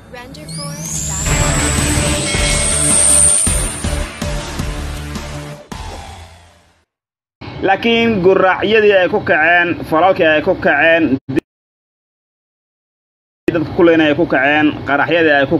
laakiin guraacyadii ay ku kaceen falalkii ay ku kaceen dadka kuleyna ay ku kaceen qaraxyadii ay ku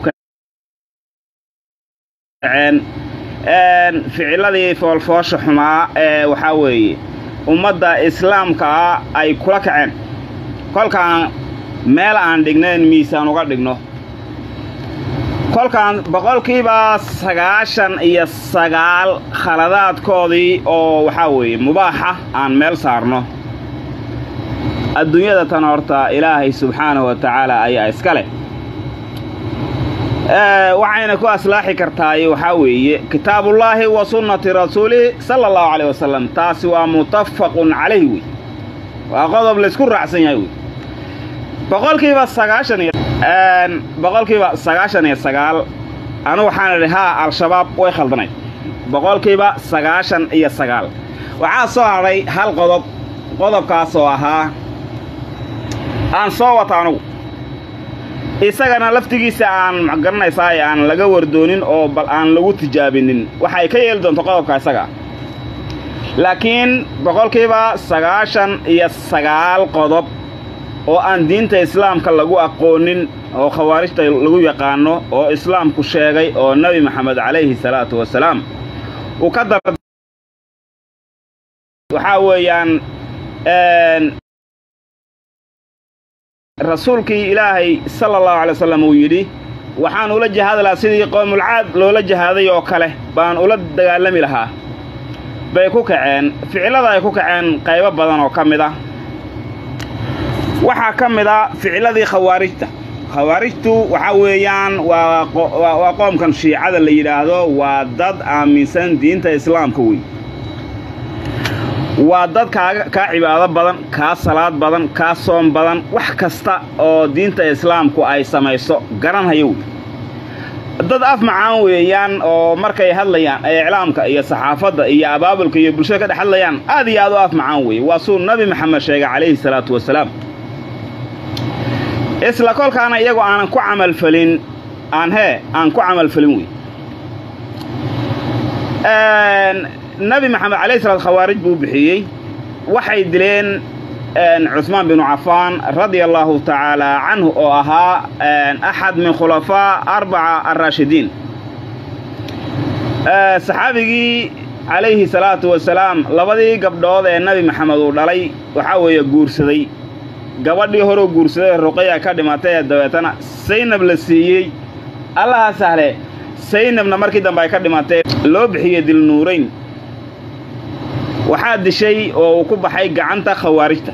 kaceen ficiladii foolfoosha xumaa ee waxaa weeye ummadda islaamkaa ay kula kaceen kolkaan meel aan dhignayn miisaan uga dhigno kolkaan boqolkiiba sagaashan iyo sagaal khaladaadkoodii oo waxaa weeye mubaaxa aan meel saarno adduunyada tan horta ilaahay subxaanahu wa tacaala ayaa iska leh waxayna ku aslaaxi kartaay waxaa weeye kitaabullaahi wa sunnati rasuulihi sala allahu calayh wasalam taasi waa mutafaqun calayh wey waa qodob laysku raacsan yahay wey boqolkiiba sagaashan iyo boqolkiiba sagaashan iyo sagaal anu waxaan idhi haa al-shabaab way khaldanayd boqolkiiba sagaashan iyo sagaal waxaa soo hadhay hal qodob qodobkaasoo ahaa aan soo wata anugu isagana laftigiisa aan magaranaysaa aan laga wardoonin oo bal aan lagu tijaabinin waxay ka yeeli doonto qodobka isaga laakiin boqolkiiba sagaashan iyo sagaal qodob oo aan diinta islaamka lagu aqoonin oo khawaarijta lagu yaqaano oo islaamku sheegay oo nebi maxamed calayhi salaatu wasalaam uu ka dar waxaa weeyaan rasuulkii ilaahay sala allahu alay wasalam uu yidhi waxaan ula jihaadi lahaa sidii qoomulcaad loola jihaaday oo kale baan ula dagaalami lahaa bay ku kaceen ficillada ay ku kaceen qaybo badan oo ka mid ah waxaa ka mid a ficiladii khawaarijta khawaarijtu waxaa weeyaan waa qoomkan shiicada la yidhaahdo waa dad aaminsan diinta islaamka wey waa dad kaaga kaa cibaado badan kaa salaad badan kaa soom badan wax kasta oo diinta islaamku ay samayso garanhayo wey dad af macaan weeyaan oo markay hadlayaan iclaamka iyo saxaafadda iyo abaabulka iyo bulshada ka dhex hadlayaan aad iyo aad u af macaan weeye waa suu nabi maxamed sheegay calayhi salaatu wasalaam isla kolkaana iyagu aanan ku camalfelin aan hee aan ku camalfelin wey nabi maxamed alayh salaat khawaarij buu bixiyey waxay dileen cuثmaan binu cafaan radia allahu tacaala canhu oo ahaa axad min khulafaa arbaca araashidiin saxaabigii calayhi salaatu wasalaam labadii gabdhood ee nabi maxamed uu dhalay waxaa weeye guursaday gabadhii horeu guursaday ruqaya ka dhimatay ee dabeetana saynab la siiyey allaha sahle saynabna markii dambe ay ka dhimatay loo bixiyey dilnuurayn waxaa dishay oo uu ku baxay gacanta khawaarijta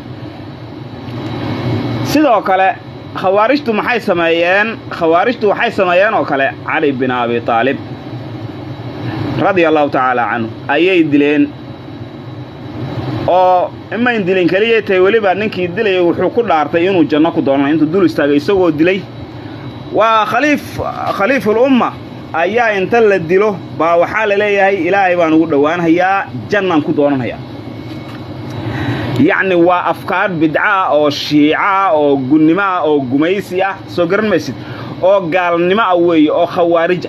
sidoo kale khawaarijtu maxay sameeyeen khawaarijtu waxay sameeyeen oo kale cali bin abi taalib radia allahu tacaala canhu ayay dileen oo imayn dilin keliyay tahay weliba ninkii dilayay wuxuu ku dhaartay inuu janno ku doonana intuu dul istaagay isagoo dilay waa khaliif khaliiful umma ayaa inta la dilo baa waxaa la leeyahay ilaahay baan ugu dhowaanhayaa jannaan ku doonanhayaa yacni waa afkaar bidcaah oo shiicaah oo gunnimo ah oo gumaysi ah soo garan maysid oo gaalnimo ah weeye oo khawaarija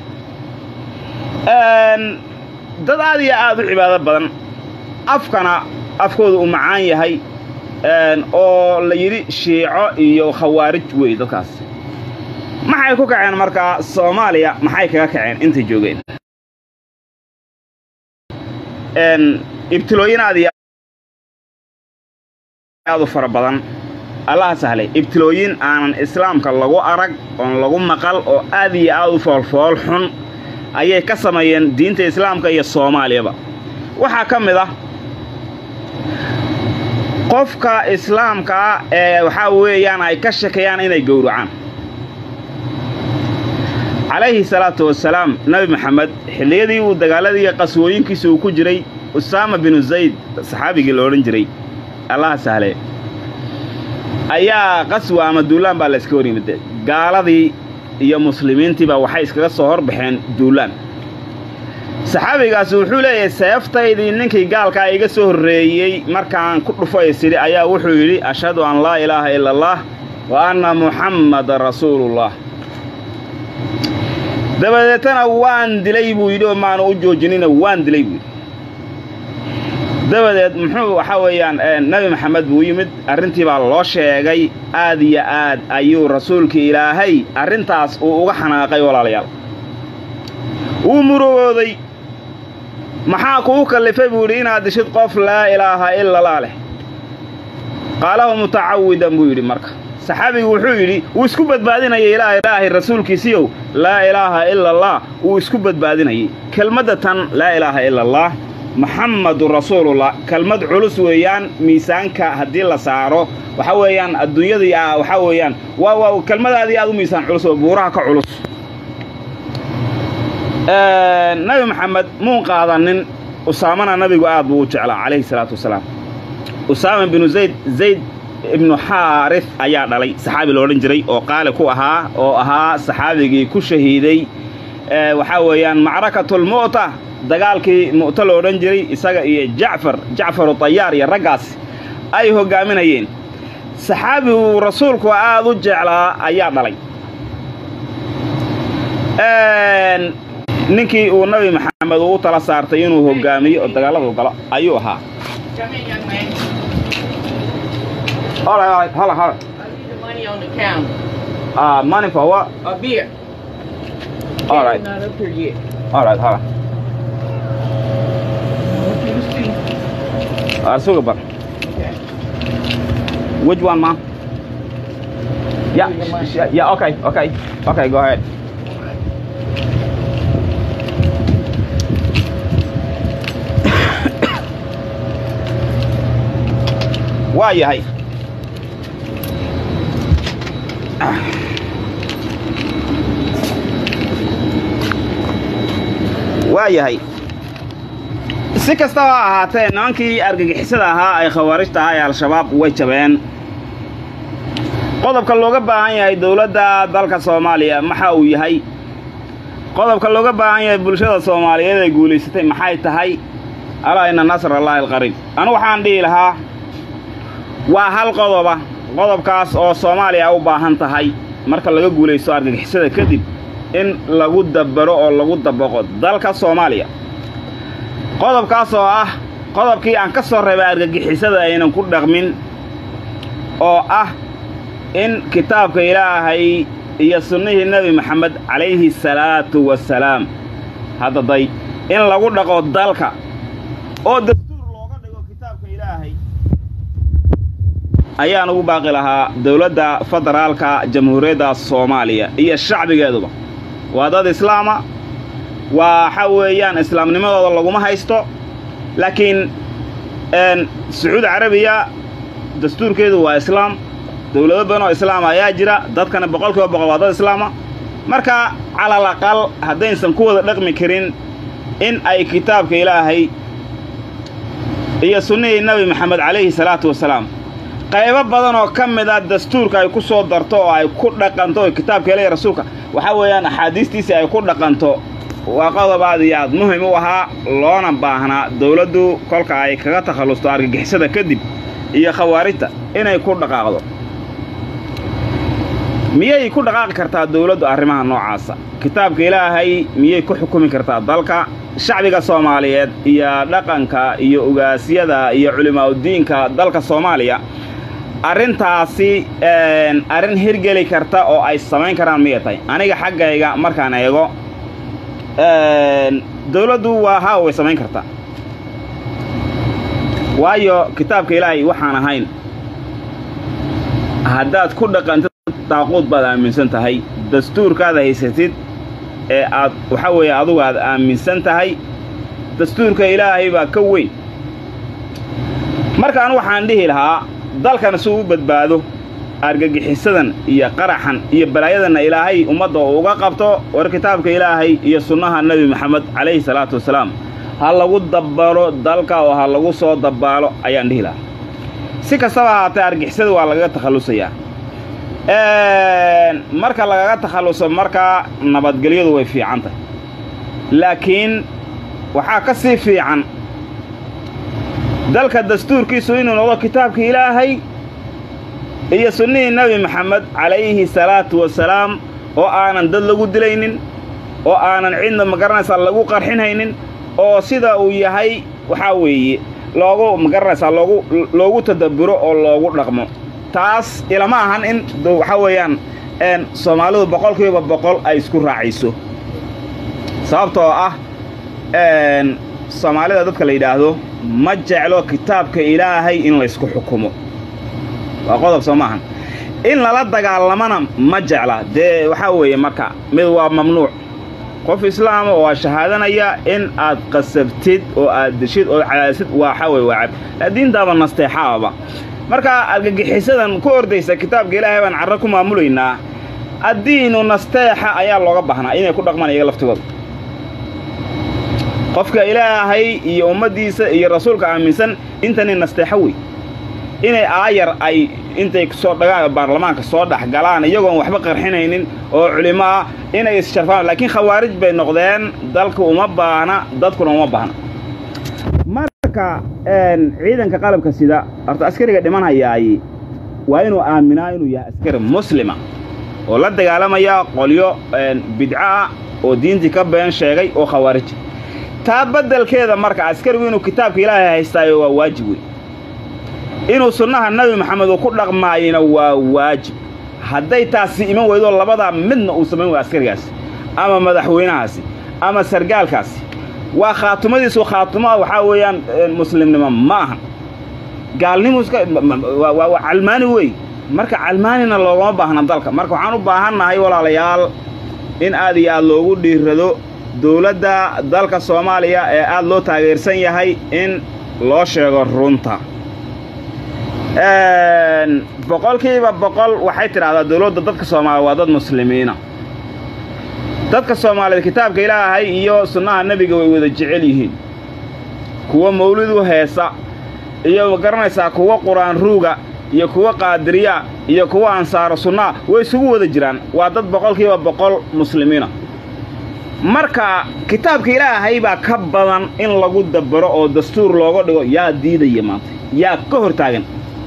dad aad iyo aad u cibaado badan afkana afkooda uu macaan yahay oo la yidhi shiico iyo khawaarij weeye dadkaas maxay ku kaceen markaa soomaaliya maxay kaga kaceen intay joogeen ibtilooyin aad iyo aad u fara badan allaha sahlay ibtilooyin aanan islaamka lagu arag oon lagu maqal oo aad iyo aad u foolfool xun ayay ka sameeyeen diinta islaamka iyo soomaaliyaba waxaa ka mid ah qofka islaamkaa ee waxaa weeyaan ay ka shakayaan inay gowracaan calayhi salaatu wasalaam nebi maxamed xilliyadii uu dagaaladii qaswooyinkiisa uu ku jiray usaama binu zayd saxaabigii la odhan jiray allaha sahle ayaa qaswa ama duulaan baa la yska hor yimid gaaladii iyo muslimiintiiba waxay iskaga soo horbaxeen duulaan saxaabigaasi wuxuu leeyahay seeftaydii ninkii gaalkaa iga soo horreeyey markaan ku dhufay sidhi ayaa wuxuu yidhi ashhadu an laa ilaaha ila allah wa anna muxammadan rasuulullah dabadeetana waan dilay buu yidhi oo maanu u joojinina waan dilay buu yidhi dabadeed muxuu waxaa weeyaan nebi maxamed buu yimid arrintii baa loo sheegay aad iyo aad ayuu rasuulkii ilaahay arrintaas uu uga xanaaqay walaalayaal wuu murugooday maxaa kuu kallifay buu yidhi inaad dishid qof laa ilaaha ila laa leh qaalahu mutacawidan buu yidhi marka saxaabigu wuxuu yidhi wuu isku badbaadinayay ilaa ilaahay rasuulkiisiiow laa ilaaha ila allah wuu isku badbaadinayay kelmadda tan laa ilaaha ila allah maxamadu rasuulullah kelmad culus weeyaan miisaanka haddii la saaro waxaa weeyaan adduunyadii ah waxaa weeyaan waa waa kelmadaadii aad u miisaan culus oo buuraha ka culus nabi maxamed muun qaadanin usaamana nabigu aad buu u jeclaa calayhi salaatu wasalaam usaama binu zayd zayd ibnu xaarif ayaa dhalay saxaabi loodhan jiray oo qaali ku ahaa oo ahaa saxaabigii ku shahiiday waxaa weeyaan macrakatulmu'ta dagaalkii mu'ta lo odhan jiray isaga iyo jacfar jacfaru tayaar iyo raggaas ay hoggaaminayeen saxaabigu rasuulku aad u jeclaa ayaa dhalay ninkii uu nabi maxamed uu tala saartay inuu hoggaamiyo oo dagaalladu galo ayuu ahaa All right, all right, hold on, hold on. I need the money on the counter. Uh, money for what? A beer. All right, Not up here yet. all right, hold on. Want you to see. Uh, sugar bar. Okay. Which one, mom? Yeah, Give me the money. yeah, yeah, okay, okay, okay, go ahead. waa yahay waa yahay si kastaba ha ahaatee nimankii argagixisada ahaa ay khawaarijta ahaa ee al-shabaab way jabeen qodobka looga baahan yahay dowladda dalka soomaaliya maxa uu yahay qodobka looga baahan yahay bulshada soomaaliyeed ee guulaysatay maxay tahay alaa ina nasra allaahi alqariib anu waxaan dhihi lahaa waa hal qodoba qodobkaas oo soomaaliya u baahan tahay marka laga guulaysto argagixisada kadib in lagu dabbaro oo lagu dabaqo dalka soomaaliya qodobkaas oo ah qodobkii aan ka soo reebay argagixisada aynan ku dhaqmin oo ah in kitaabka ilaahay iyo sunnihii nebi maxamed calayhi salaatu wasalaam haddaday in lagu dhaqo dalka oo dastuur looga dhigo kitaabka ilaahay ayaan ugu baaqi lahaa dowladda federaalka jamhuuriyadda soomaaliya iyo shacbigeeduba waa dad islaama waxa weeyaan islaamnimadooda laguma haysto laakiin sacuudi carabiya dastuurkeedu waa islaam dowlado badan oo islaama ayaa jira dadkana boqol kiiba boqol waa dad islaama marka calal aqal haddaysan ku wada dhaqmi karin in ay kitaabka ilaahay iyo sunnihii nebi maxamed calayhi salaatu wasalaam qaybo badan oo ka mid a dastuurka ay ku soo darto oo ay ku dhaqanto oo kitaabka ilaahay rasuulka waxaa weeyaan axaadiistiisii ay ku dhaqanto waa qodob aad iyo aad muhim u ahaa loona baahnaa dowladdu kolka ay kaga takhallusto argagixisada kadib iyo khawaarijta inay ku dhaqaaqdo miyay ku dhaqaaqi kartaa dowladdu arrimaha noocaasa kitaabka ilaahay miyay ku xukumi kartaa dalka shacbiga soomaaliyeed iyo dhaqanka iyo ugaasyada iyo culimaaudiinka dalka soomaaliya arrintaasi arrin hirgeli karta oo ay samayn karaan miyay tahay aniga xaggayga markaan eego dowladdu waa haa way samayn kartaa waayo kitaabka ilaahay waxaan ahayn haddaad ku dhaqantid daaquud baad aaminsan tahay dastuurkaad haysatid ee aad waxaa weeye adugu aad aaminsan tahay dastuurka ilaahay baa ka weyn markaan waxaan dhihi lahaa dalkan si u badbaado argagixisadan iyo qaraxan iyo balaayadanna ilaahay ummadda uu uga qabto war kitaabka ilaahay iyo sunnaha nebi maxamed calayhi salaatu wasalaam ha lagu dabbaro dalka oo ha lagu soo dabbaalo ayaan dhihi lahaa si kastaba ahaatee argixisada waa lagaga takhallusayaa marka lagaga takhalluso markaa nabadgelyadu way fiican tahay laakiin waxaa ka sii fiican dalka dastuurkiisu inuu noqdo kitaabka ilaahay iyo sunnihii nebi maxamed calayhi salaatu wasalaam oo aanan dad lagu dilaynin oo aanan cidna magaranaysaa lagu qarxinhaynin oo sida uu yahay waxaa weeye loogu magaranaysaa loogu loogu tadabburo oo loogu dhaqmo taas ilama ahan in waxaa weeyaan soomaalidu boqolkiiba boqol ay isku raacayso sababtoo ah soomaalida dadka la yidhaahdo ma jeclo kitaabka ilaahay in laysku xukumo waa qodob soo maahan in lala dagaalamana ma jecla dee waxaa weeye marka mid waa mamnuuc qof islaama oo aa shahaadanaya in aad qasabtid oo aad deshid oo cadaadisid waxaa weye waa cab diintaaba nasteexaaba marka argagixisadan ku ordaysa kitaabka ilaahay baan carro ku maamulaynaa addiinu nasteexa ayaa looga baahnaa inay ku dhaqmaan iyaga laftigooda qofka ilaahay iyo ummaddiisa iyo rasuulka aaminsan intani nasteexo wey inay aayar ay intay soo dhagaan baarlamaanka soo dhex galaan iyagoon waxba qarxinaynin oo culimo ah inay issharfaan laakiin khawaarij bay noqdeen dalka uma baahna dadkuna uma baahna marka ciidanka qalabka sida horta askariga dhimanhayaay waa inuu aaminaa inuu yahay askari muslima oo la dagaalamaya qolyo bidco ah oo diintii ka been sheegay oo khawaarij taa beddelkeeda marka askarigu inuu kitaabka ilaahay haystaayo waa waajib wey inuu sunnaha nebi maxamed uu ku dhaqmaayina waa waajib hadday taasi iman weydo labadaa midna uu samayn wayo askarigaasi ama madaxweynahaasi ama sargaalkaasi waa khaatumadiisu khaatuma waxaa weeyaan muslimnimo ma ahan gaalnimu iska waa calmaani wey marka calmaanina loogama baahna dalka marka waxaan u baahannahay walaalayaal in aad iyo aad loogu dhiirrado dowladda dalka soomaaliya ee aad loo taageersan yahay in loo sheego runta boqolkiiba boqol waxay tidhahdaa dowladda dadka soomaaliya waa dad muslimiina dadka soomaaliyeed kitaabka ilaahay iyo sunnaha nebiga way wada jecel yihiin kuwa mawlidu heesa iyo ma garanaysaa kuwa qur-aan ruuga iyo kuwa qaadiriya iyo kuwa ansaaro sunnaa way isugu wada jiraan waa dad boqolkiiba boqol muslimiina marka kitaabka ilaahay baa ka badan in lagu dabaro oo dastuur looga dhigo yaa diidaya maanta yaa ka hor taagan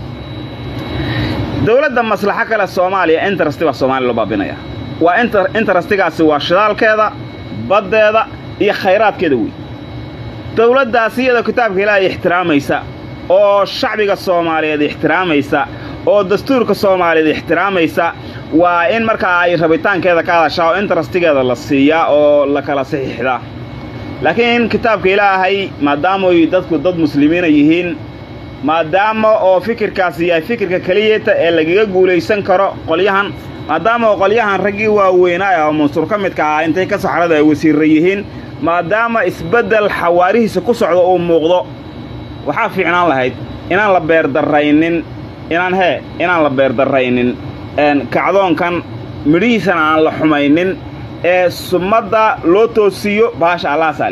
dowladda maslaxo kale soomaaliya interesti baa soomaaliya loo baabinaya waa interestigaasi waa shidaalkeeda baddeeda iyo khayraadkeeda wey dowladdaasi iyadoo kitaabka ilaahay ixtiraamaysa oo shacbiga soomaaliyeed ixtiraamaysa oo dastuurka soomaaliyeed ixtiraamaysa waa in markaa ay rabitaankeeda ka hadashaa oo interestigeeda la siiyaa oo la kala saxiixdaa laakiin kitaabka ilaahay maadaamoy dadku dad muslimiina yihiin maadaama oo fikirkaasi yahay fikirka keliyata ee lagaga guulaysan karo qolyahan maadaama oo qolyahan raggii waaweynaa oo mansur ka midka ahaa intay ka saxrada ay wasiirra yihiin maadaama isbeddel xawaarihiisa ku socdo uu muuqdo waxaa fiicnaan lahayd inaan la beerdarraynin inaan hee inaan la beerdarraynin kacdoonkan midhihiisana aan la xumaynin ee sumadda loo toosiiyo baasha allaasaale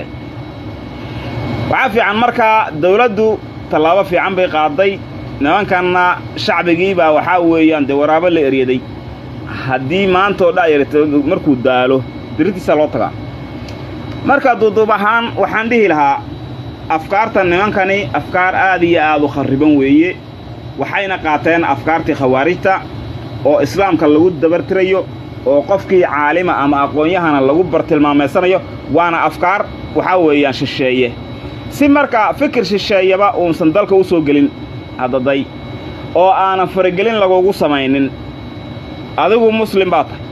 waxaa fiican markaa dawladdu tallaabo fiican bay qaaday nimankanna shacbigii baa waxaa weeyaan dee waraabo la eryaday haddii maantoo dhayarta markuu daalo dirintiisa loo tagaa marka duuduub ahaan waxaan dhihi lahaa afkaarta nimankani afkaar aad iyo aad u kharriban weeye waxayna qaateen afkaartii khawaarijta oo islaamka lagu dabartirayo oo qofkii caalima ama aqoon-yahana lagu bartilmaameysanayo waana afkaar waxaa weeyaan shisheeye si marka fikir shisheeyaba uusan dalka u soo gelin haddaday oo aanan faragelin lagugu samaynin adigu muslim baa tahay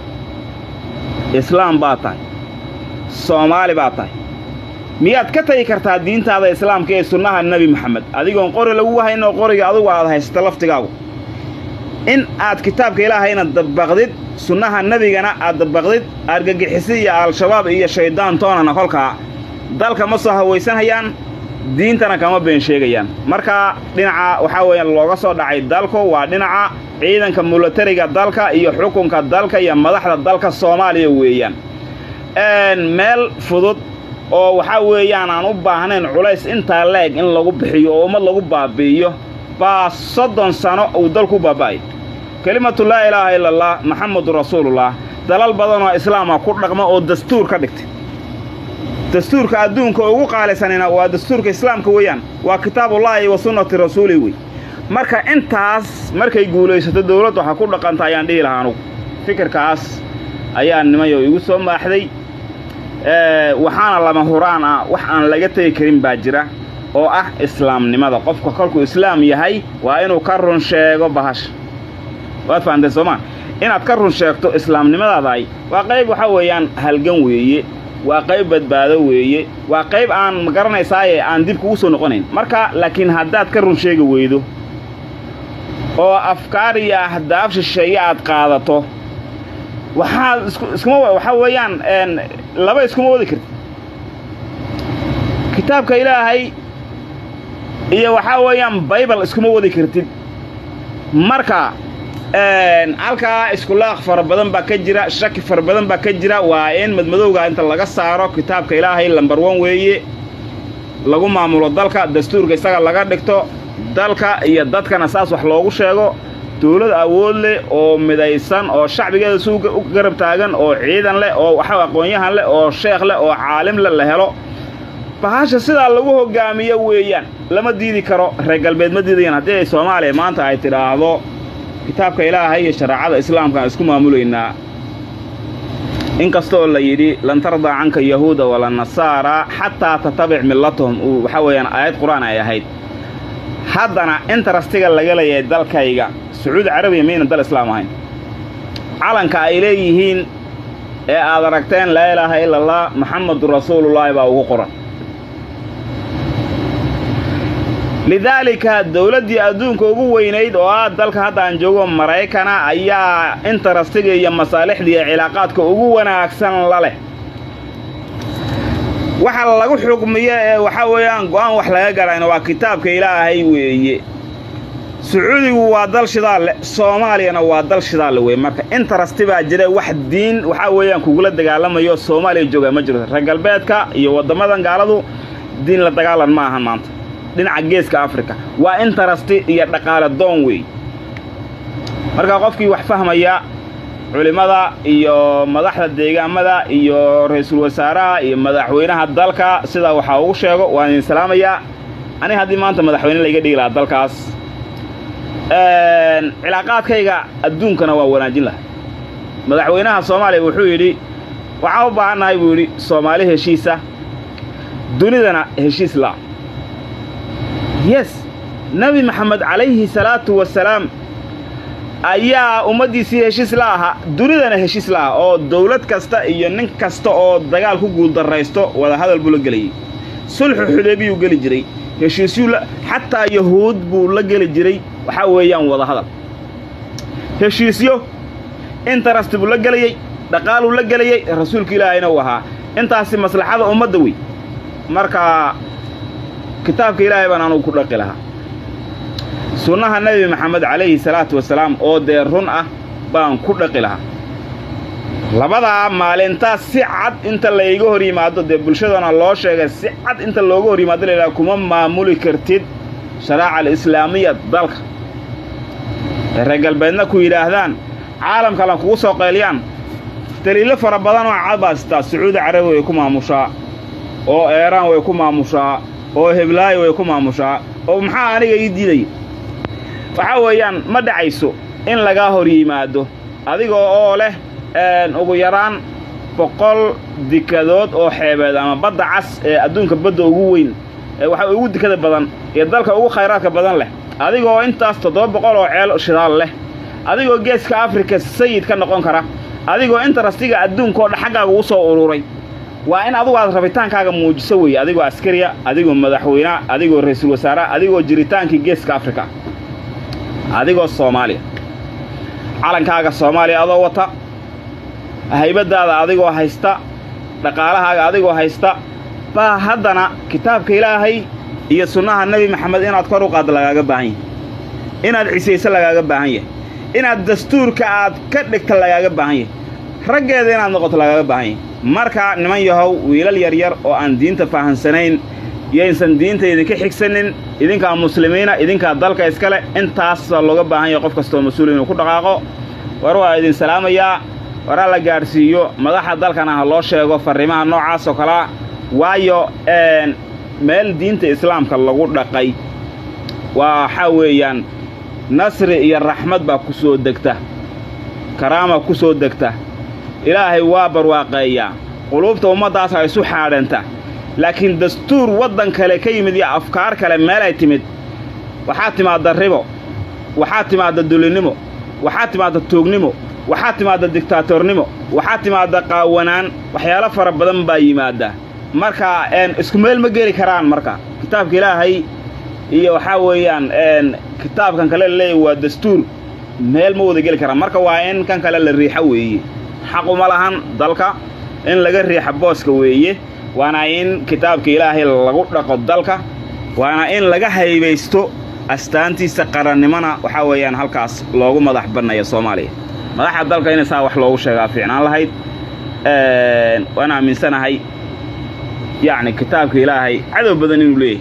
islaam baa tahay soomaali baa tahay miyaad ka tagi kartaa diintaada islaamka ee sunnaha nebi moxamed adigoon qori lagu haynoo qoriga adugu aad haysato laftigaagu in aad kitaabka ilaahayna dabbaqdid sunnaha nebigana aad dabbaqdid argagixisi iyo al-shabaab iyo shayddaan toonana kolkaa dalka ma soo hawaysanhayaan diintana kama been sheegayaan marka dhinaca waxaa weeyaan looga soo dhacay dalku waa dhinaca ciidanka mulatariga dalka iyo xukunka dalka iyo madaxda dalka soomaaliya weeyaan meel fudud oo waxaa weeyaan aan u baahnayn culays intaa leeg in lagu bixiyo oo ummad lagu baabi'iyo baa soddon sano uu dalku baaba'ay kelimatu laa ilaaha ila allah maxamedun rasuulullah dalal badanoo islaama ku dhaqma oo dastuur ka dhigtay dastuurka adduunka ugu qaalisanina waa dastuurka islaamka weeyaan waa kitaabullaahi wa sunnati rasuuli wey marka intaas markay guulaysato dawladdu waxaa ku dhaqanta ayaan dhihi lahaa anugu fikirkaas ayaa nimayo igu soo maaxday waxaana lama huraan ah wax aan laga tegi karin baa jira oo ah islaamnimada qofka kolkuu islaam yahay waa inuu ka run sheego bahasha waad fahamtay soomaa inaad ka run sheegto islaamnimadaadaay waa qayb waxaa weeyaan halgan weeye waa qayb badbaado weeye waa qayb aan ma garanaysaaye aan dib kugu soo noqonayn marka laakiin haddaad ka run sheegi weydo oo afkaar iyo ahdaaf shisheeye aad qaadato waxaad isku iskuma waxaa weeyaan laba iskuma wadi kartid kitaabka ilaahay iyo waxaa weeyaan baybal iskuma wadi kartid marka halkaa iskulaaq fara badan baa ka jira shaki fara badan baa ka jira waa in madmadowga inta laga saaro kitaabka ilaahay lambar wan weeye lagu maamulo dalka dastuurka isaga laga dhigto dalka iyo dadkana saas wax loogu sheego dawlad awood leh oo midaysan oo shacbigeeda si u garab taagan oo ciidan leh oo waxa aqoon-yahan leh oo sheekh leh oo caalim leh la helo bahasha sidaa lagu hogaamiyo weeyaan lama diidi karo reer galbeed ma diidayaan haddii ay soomaaliya maanta ay tidhaahdo kitaabka ilaahay iyo shareecada islaamka aan isku maamulaynaa in kastooo la yidhi lan tardaa canka yahuuda wala nasaara xataa tatabic millatahum uu waxaa weeyaan aayad qur-aan ay ahayd haddana intarastiga laga leeyahay dalkayga sacuudi carabiya mayna dal islaam ahayn calanka ay leeyihiin ee aad aragteen laa ilaaha ila allah maxamedun rasuulullaahi baa ugu qoran lidaalika dawladdii adduunka ugu weynayd oo ah dalka hadda aan joogo maraykana ayaa intarastiga iyo masaalixda iyo cilaaqaadka ugu wanaagsan la leh waxa lagu xukmiyo ee waxaa weeyaan go'aan wax laga garayna waa kitaabka ilaahay weeye sacuudigu waa dal shidaal leh soomaaliyana waa dal shidaal weye marka interasti baa jira wax diin waxaa weeyaan kugula dagaalamayo soomaaliya joogaa ma jirto reer galbeedka iyo waddamadan gaaladu diin la dagaalan ma ahan maanta dhinaca geeska afrika waa interasti iyo dhaqaale doon wey marka qofkii wax fahmaya culimmada iyo madaxda deegaamada iyo ra-iisul wasaaraha iyo madaxweynaha dalka sidaa waxaa ugu sheego waan idin salaamayaa aniga haddii maanta madaxweyne layga dhigi lahaa dalkaas cilaaqaadkayga adduunkana waa wanaajin lahay madaxweynaha soomaaliya wuxuu yidhi waxaan u baahannahay buu yidhi soomaali heshiisa dunidana heshiis la yes nebi maxamed calayhi salaatu wasalaam ayaa ummaddiisii heshiis la ahaa dunidana heshiis la ah oo dawlad kasta iyo nin kasta oo dagaal ku guuldarraysto wadahadal buu la gelayay sulxu xudeebiyuu geli jiray heshiisyuu xataa yahuud buu la geli jiray waxaa weeyaan wadahadal heshiisyo interest buu la gelayey dhaqaaluu la gelayey rasuulka ilaahayna uu ahaa intaasi maslaxada ummadda wey marka kitaabka ilaahay baan anugu ku dhaqi lahaa sunnaha nebi maxamed calayhi salaatu wasalaam oo dee run ah baan ku dhaqi lahaa labadaa maalintaas si cad inta layga hor yimaado dee bulshadana loo sheegay si cad inta looga hor yimaado laydhaha kuma maamuli kartid sharaaca alislaamiya dalka ee reer galbeedna ku yidhaahdaan caalamkana kugu soo qayliyaan daliilo fara badan oo cad baa sitaa sacuudi carabi way ku maamushaa oo eeraan way ku maamushaa oo heblaayo way ku maamushaa oo maxaa aniga ii diidaya waxaa weeyaan ma dhacayso in lagaa hor yimaado adiga oo leh ugu yaraan boqol dikadood oo xeebeed ama badda cas ee adduunka badda ugu weyn ee waxa ugu dikada badan iyo dalka ugu khayraadka badan leh adigoo intaas toddoba boqol oo ceel shidaal leh adigoo geeska afrika sayid ka noqon kara adigoo intarastiga adduunkaoo dha xaggaaga ugu soo ururay waa in adugu aad rabitaankaaga muujiso weeye adigoo askariya adigoo madaxweynea adigoo ra-iisul wasaarea adigoo jiritaankii geeska afrika adigoo soomaaliya calankaaga soomaaliya adoo wata haybaddaada adigoo haysta dhaqaalahaaga adigoo haysta baa haddana kitaabka ilaahay iyo sunnaha nebi maxamed inaad kor u qaadda lagaaga baahan yahay inaad cisayso lagaaga baahan yahay inaad dastuurka aad ka dhigta lagaaga baahan yahay raggeeda inaad noqoto lagaaga baahan yahay marka niman yahow wiilal yaryar oo aan diinta fahansanayn yaysan diinta idinka xigsanin idinkaa muslimiina idinkaa dalka iskale intaasaa looga baahan yahay qof kastoo mas-uul inuu ku dhaqaaqo war waa idin salaamayaa waraa la gaadhsiiyo madaxa dalkana ha loo sheego farriimaha noocaas oo kalea waayo meel diinta islaamka lagu dhaqay waxaa weeyaan nasri iyo raxmad baa ku soo degta karaama ku soo degta ilaahay waa barwaaqeeyaa quluubta ummaddaasa isu xaadhanta laakiin dastuur waddan kale ka yimid iyo afkaar kale meelay timid waxaa timaadda ribo waxaa timaadda dulinnimo waxaa timaadda tuugnimo waxaa timaadda diktaatornimo waxaa timaadda qaawanaan waxyaalo fara badan baa yimaadda marka isku meel ma geli karaan marka kitaabka ilaahay iyo waxaa weeyaan kitaabkan kale laleeyahy waa dastuur meel ma wada geli karaan marka waa in kan kale la riixo weeye xaquma lahan dalka in laga riixa booska weeye waana in kitaabka ilaahay lagu dhaqo dalka waana in laga haybaysto astaantiisa qarannimona waxaa weeyaan halkaas loogu madax bannaya soomaaliya madaxda dalka inay saa wax loogu sheegaa fiicnaan lahayd waan aaminsanahay yacni kitaabka ilaahay cadow badan inuu leeyahay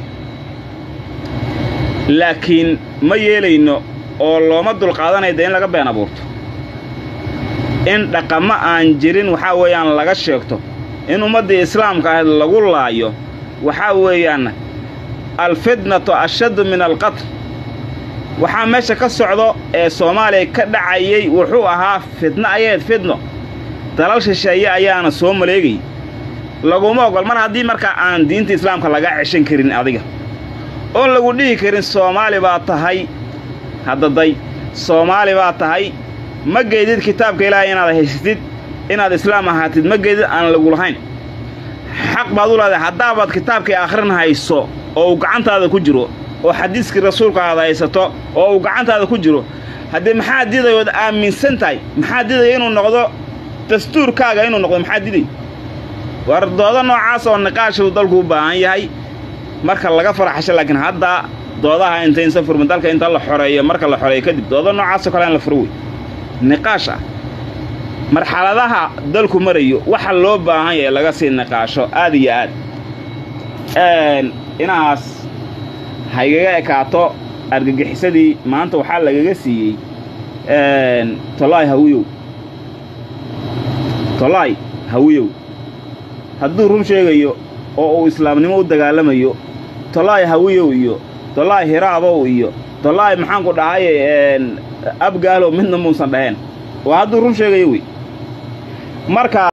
laakiin ma yeelayno oo looma dulqaadanaya de in laga been abuurto in dhaqamo aan jirin waxaa weeyaan laga sheegto in ummaddii islaamka ahayd lagu laayo waxaa weeyaan alfitnatu ashaddu min alqatl waxaa meesha ka socdo ee soomaaliya ka dhacayay wuxuu ahaa fitno ayayd fitno dalal shisheeye ayaana soo maleegay laguma ogol mar haddii markaa aan diinta islaamka laga ceshan karin adiga oon lagu dhihi karin soomaali baa tahay haddaday soomaali baa tahay ma geydid kitaabka ilaahay inaad haysatid inaad islaam ahaatid ma geydid aan lagu lahayn xaq baad u leedahay haddaabaad kitaabkai akhrin hayso oo uu gacantaada ku jiro oo xadiiskii rasuulka aad haysato oo uu gacantaada ku jiro haddii maxaa didayood aaminsan tahay maxaa didaya inuu noqdo dastuurkaaga inuu noqdo maxaa diday war doodo noocaas oo niqaashuu dalku u baahan yahay marka laga faraxasho laakiin hadda doodaha intaysa furmin dalka inta la xoreeyo marka la xoreeyo kadib doodo noocaasoo kale in la furo wey niqaash ah marxaladaha dalku marayo waxa loo baahan yahay laga sii niqaasho aad iyo aad inahaas haygaga ekaato argagixisadii maanta waxaa lagaga siiyey tolaay hawiyow tolaay hawiyow hadduu run sheegayo oo uu islaamnimo u dagaalamayo tolaay hawiyow iyo tolaay hiraabow iyo tolaay maxaanku dhahaye abgaalow midna muusan dhaheen waa hadduu run sheegayo wey marka